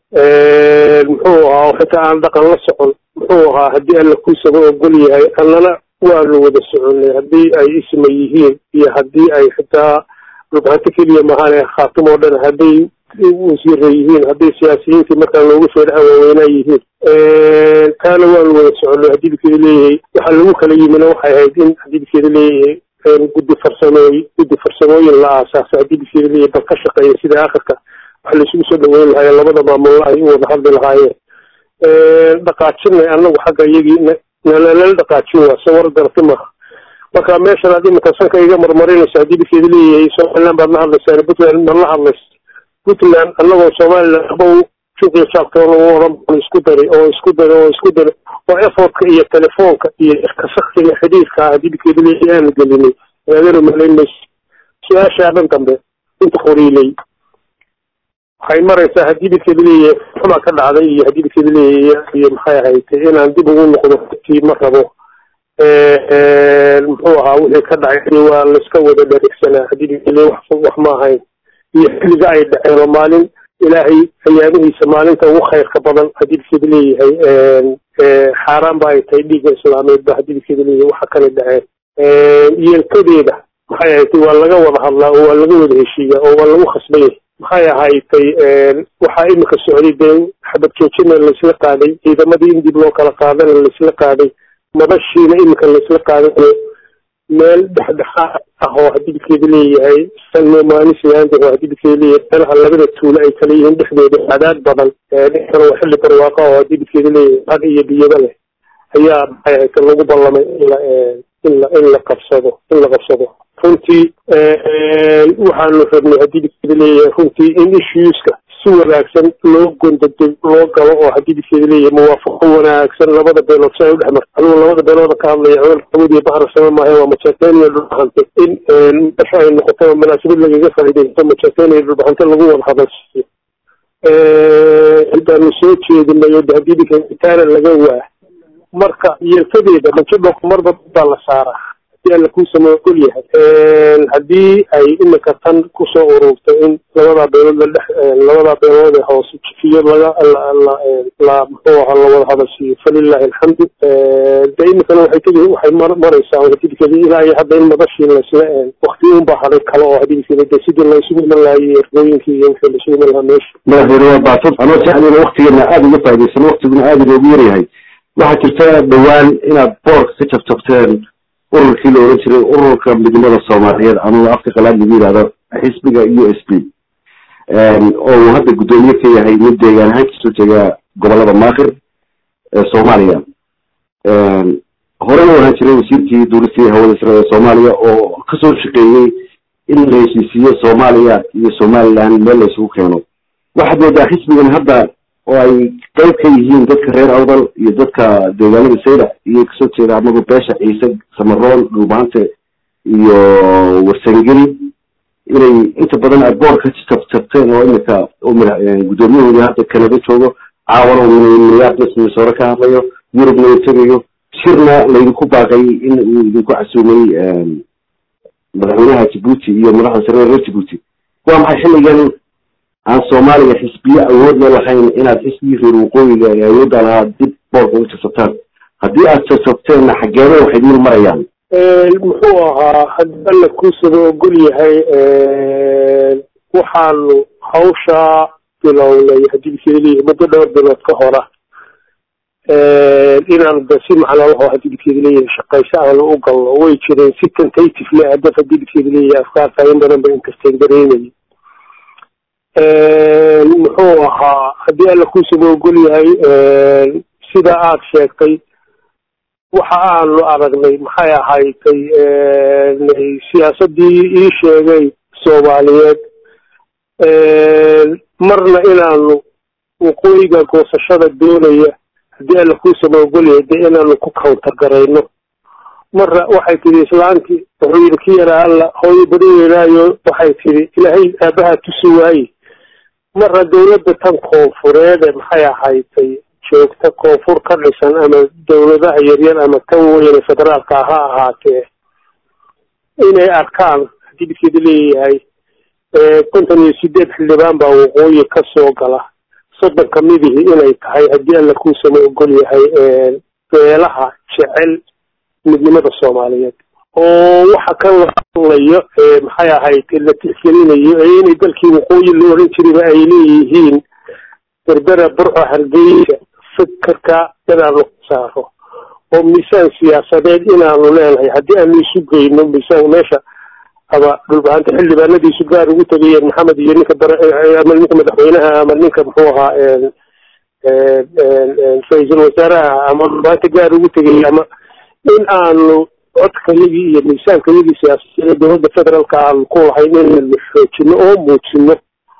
muxuu ahaa xitaa aan dhaqan la socon muxuu ahaa haddii alla kuusaba ogol yahay annana waanu wada soconay haddii ay isma yihiin iyo haddii ay xitaa dhulbahanto keliya mahaan khaatim oo dhan hadday wasiira yihiin hadday siyaasiyiintii markaa loogu feedhaha waaweynaa yihiin taana waanu wada soconay haddii bikeeda leeyahay waxaa lagu kala yimina waxay ahayd in haddii bikeeda leeyahay guddi farsamooy guddi farsamooyin la aasaasay haddii bikeeda leeyahay bal ka shaqeeya sida aakhirka wax laysugu soo dhaweyn lahaayeen labada maamulla ay u wada hadli lahaayeen dhaqaajinay annagu xagga iyagii nalala dhaqaajin waa sawar garati maaha marka meeshan aad iminka sanka iga marmarinaysa haddii bikeeda leeyahay somaliland baad la hadlaysaan puntland ma la hadlaysa puntland annagoo somaliland aba juqiya jaabtoona u oran baan isku daray oo isku daray oo isku daray oo effortka iyo telefoonka iyo kasaktiga xidhiirka haddii bikeeda leeyahay aanu gelinay aadana malayn mayso su-aashaa dhan dambe inta qoriilay waxay maraysaa haddii bikeeda leeyahay xumaa ka dhacday iyo haddii bikeeda leeyahay iyo maxay ahaytay inaan dib ugu noqdo tii ma rabo muxuu ahaa wixii ka dhacay waa layska wada dharigsanaa haddii bikeeda wax wax ma ahayn iyo xilliga ay dhaceen oo maalin ilaahay ayaamihiisa maalinta ugu khayrka badan haddii bikeeda leeyahay xaaraan ba ay tahay dhiigga islaameed ba haddii bikeeda leeyahay waxa kale dhaceen yeelkadeeda maxay ahaytay waa laga wada hadlaa oo waa laga wada heshiiyaa oo waa lagu khasban yahay maxay ahaytay waxaa iminka socday dee xabad joojina laysla qaaday ciidamadii in dib loo kala qaadana laysla qaaday madashiina iminka laysla qaaday meel dhexdhexaad ah oo haddii bikeeda leeyahay sanmaanisland oo haddii bikeeda leeyahay meelaha labada tuulo ay kala yihiin dhexdooda cadaad badan dhexdana waa xilli barwaaqa oo haddii bikeeda leeyahay had iyo biyaba leh ayaa maxay ahaytay lagu ballamay in la in la in la qabsado in la qabsado runtii waxaanu rabnay haddii bidkeeda leeyahay runtii in issueska si wanaagsan loo gondado loo galo oo haddii bidkeeda leeyahay muwaafaqo wanaagsan labada beelood si ay u dhex marto anigu labada beelooda ka hadlaya codal xamud iyo bahar sama maahe waa majaateniya dhulbaxante in meesha ay noqoto munaasabad lagaga faaidaysto majaateniya dhulbaxante lagu wada hadalsiiyo baanu soo jeedinay oo haddii bidkeeda laga waa marka yeelkadeeda majadhok marba baa la saaraa hadii alla kuu samoogol yahay haddii ay imika tan kusoo ururtay in labadaa beelood la dhex labadaa beelood ee hoose jifiyo laga la muxuu ahaa lawada hadalsiiyo falilahi alxamdu de imikana waxay tegi waxay maraysaa hadidkeeda ilaa iyo hadda in madashii laisla wakti unbaa haday kale oo hadidkeeda de sidii laysugu iman lahaayey ergooyinkii iyo wixii laysugu iman lahaa meesha madaxweyne waa baatad anoo jeclayna waktigeena aada uga faaidaysan waktiguna aada inoogu yaryahay waxaa jirta dhowaan inaad boorka ka jabjabteen ururkii la oran jiray ururka midnimada soomaaliyeed anuga afka qalaad lagu yidhahdo xisbiga u s b oo uu hadda guddoomiye ka yahay mid deegaan ahaan kasoo jeega gobolada maakir ee soomaaliya horena waxaan jiray wasiirkii duulistii hawada sare ee soomaaliya oo kasoo shaqeeyey in la heshiisiiyo soomaaliya iyo somaliland meel la isugu keeno waxaad moodaa xisbigan hadda oo ay qayb ka yihiin dadka reer awdal iyo dadka deegaanada sayda iyo kasoo jeeda amagu beesha ciise samaroon dhulbaante iyo warsangeli inay inta badan aad boor ka jabjabteen oo imika guddoomiyahooda hadda canada joogo caawana minneapolis minnesota ka hadlayo yurubna uu tegayo shirna laydinku baaqay in uu idinku casuumay madaxweynaha jabuuti iyo madaxda sare reer jabuuti waa maxay xilligan aan soomaaliya xisbiye awood la lahayn inaad xisbigii reer waqooyiga ee awoodda lahaa dib boorka uga jabsataan haddii aad jabsabteenna xageeda waxay diil marayaan muxuu ahaa haddii alla kuusaba ogol yahay waxaanu hawshaa bilownay haddii bikeedaleeyahay muddo dhowr bilood ka hora inaan da si macnaa laho haddii bikeeda leeyahay shaqayso aanu u galno way jireen si tentative le hadaf haddii bikeeda leeyahay afkaarta in badan ba inkasteen dareemayay muxuu ahaa haddii alla kuusaba ogol yahay sida aada sheegtay waxa aanu aragnay maxay ahaydtay siyaasadii ii sheegay soomaaliyeed marna inaanu waqooyiga goosashada doonaya haddii alla kuusaba ogol yahay dee inaanu ku counter garayno marna waxay tidhi islaantii wuxuu yidhi ki yaraa alla hooyo badaweynaayo waxay tidhi ilaahay aabahaa tusi waaye marna dawladda tan koonfureede maxay ahaydtay joogta koonfur ka dhisan ama dawladaha yaryar ama tan weyne federaalka ha ahaatee inay arkaan haddii bidkeeda leeyahay konton iyo sideed xildhibaan baa waqooyi ka soo gala soddon kamidihii inay tahay haddii alla kuusama ogol yahay beelaha jecel midnimada soomaaliyeed oo waxa kan la hadlayo maxay ahayd la tixgelinayo ee inay dalkii waqooyi la oran jirayba ay leeyihiin berbera burco hargeysa fikirka inaanu saaro oo miisaan siyaasadeed inaanu leenahay haddii aanu isu geyno miisaan meesha ama dhulbahanta xildhibaanadiisu gaar ugu tegayeen maxamed iyo ninka bare ama ninka madaxweynaha ama ninka muxuu ahaa ra-iisul wasaaraha ama dhulbahanta gaar ugu tegayay ama in aanu codkayagii iyo miisaankayagii siyaasadeed dowladda federaalka aanu ku lahayn inaynu xoojino oo muujino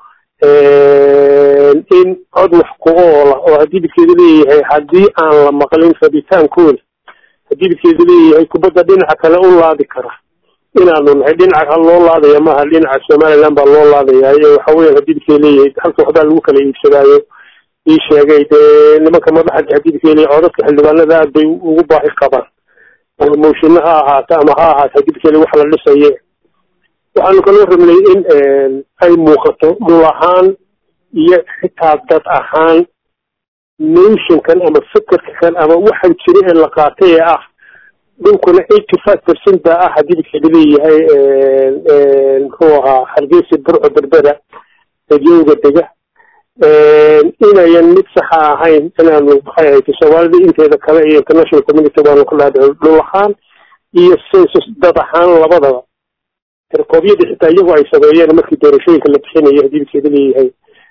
in cod wax ku oola oo haddii bidkeeda leeyahay haddii aan la maqlin rabitaankooda haddii bidkeeda leeyahay kubadda dhinaca kale u laadi kara inaanu nahay dhinaca loo laadaya maaha dhinaca somaliland baa loo laadaya waxa weya haddii bidkeeda leeyahay halka waxbaa lagu kala iibsadaayo ii sheegay dee nimanka madaxa haddii bidkeeda leeyahay codadka xildhibaanada aad bay ugu baahi qabaan ama moshino ha ahaato ama ha ahaato haddii bidkeeda wax la dhisaye waxaanu kaloo rabnay in ay muuqato dhul ahaan iyo xitaa dad ahaan nationkan ama fikirka kan ama waxaan jira ee la qaatay ee ah dhulkuna eighty five percent baa ah haddii bidkeeda leeyahay muxuu ahaa hargeysa burco berbera edyowga dega inayan mid saxa ahayn inaanu maxay ahayta soomaalida inteeda kale iyo international community baanu ka dhaadhici dhul ahaan iyo census dad ahaan labadaba erkoobyada xitaa iyagu ay sameeyeen markii doorashooyinka la bixinayo haddii bidkeeda leeyahay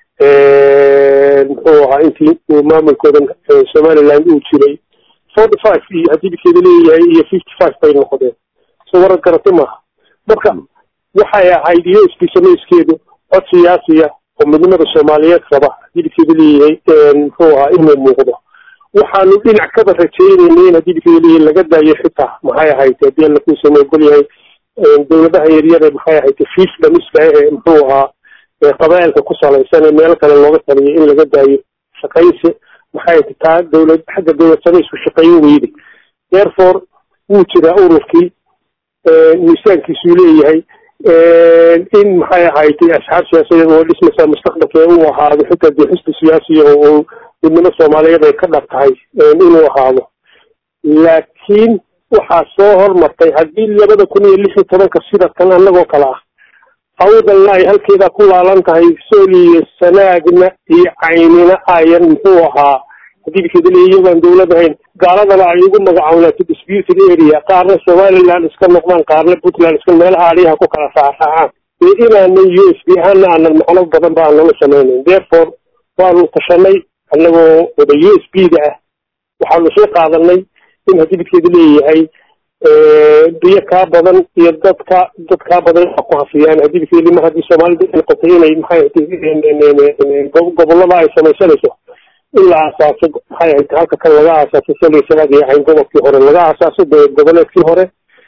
muxuu ahaa intii uu maamulkoodan somaliland uu jiray forty five iyo haddii bidkeeda leeyahay iyo fifty five bay noqdeen so waran garati maaha marka waxay ahayd iyo isbiisamayskeedu cod siyaasiya oo midnimada soomaaliyeed raba hadidikeeda leeyahay muxuu ahaa inuu muuqdo waxaanu dhinac kaba rajaynayna in hadidikeeda leeyahay laga daayo xitaa maxay ahayd haddii alla kuusama ogol yahay dawladaha yaryare maxay ahayd fiif dhamiska ehe muxuu ahaa qabaa'ilka ku salaysan ee meelo kale looga taliyay in laga daayo shaqaysi maxay ahayd taa dawlad xagga dawlad samaysku shaqayn weyday therefore wuu jiraa ururkii miisaankiisuu leeyahay in maxay ahayd asxaab siyaasadeed oo dhismaysaa mustaqbalka uu ahaado xitaa dee xisbi siyaasiya oo midnimo soomaaliyeed ay ka dhab tahay inuu ahaado laakiin waxaa soo hormartay haddii labada kun iyo lix iyo tobanka sida tan annagoo kale ah awdalna ay halkeedaa ku laalan tahay sooliyo sanaagna iyo caynina ayan muxuu ahaa hadidikeeda le iyagoan dawlad ahayn gaaladana ay ugu magacawnaato disputed area qaarna somaliland iska noqdaan qaarna puntland iska meelaha aliyaha ku kala raacraacaan ee inaanan u s b ahaana aanan macno badan ba aanala samaynayn therefore waanu tashanay annagoo wada u s b da ah waxaanu soo qaadanay in hadidikeeda leeyahay biyo kaa badan iyo dadka dad kaa badan a ku hafiyaan hadidikeedi mar haddii soomaalida noqotay inay maxay gobolada ay samaysanayso in la aasaaso maxay ahayd halka kan laga aasaaso saliya sanaad iyo cayn gobolkii hore laga aasaaso dowlad goboleedkii hore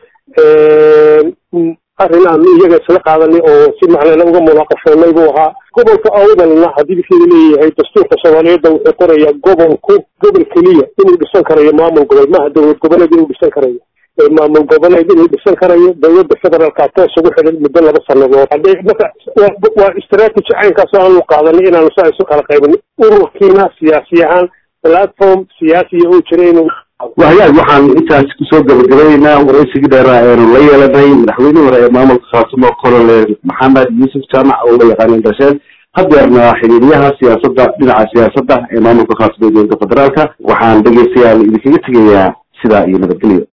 arrin aanu iyaga isla qaadanay oo si macnana uga munaaqashoonay buu ahaa gobolka awdalna hadidikeeda leeyahay dastuurka soomaaliyeedda wuxuu qorayaa gobolku gobol keliya inuu dhisan karayo maamul gobol maha dowlad goboleed inuu dhisan karayo maamul goboleed inuu dhisan karayo dawladda federaalka toos ugu xidhan muddo laba sanadood hadee marka waa strategy caynkaas aanu qaadanay inaanu saa isu kala qaybin ururkiina siyaasi ahaan platform siyaasiya oo jira inuu wahyaag waxaan intaas kusoo gabagabaynaynaa waraysigii dheeraa eenu la yeelanay madaxweynihii hore ee maamulka khaatumo colonel maxamed yuusuf jaamac oo la yaqaana indhasheen hadeerna xiriiryaha siyaasadda dhinaca siyaasadda ee maamulka khaatumo ee dowladda federaalka waxaan dhegeystayaal idinkaga tegayaa sidaa iyo nabadgelyo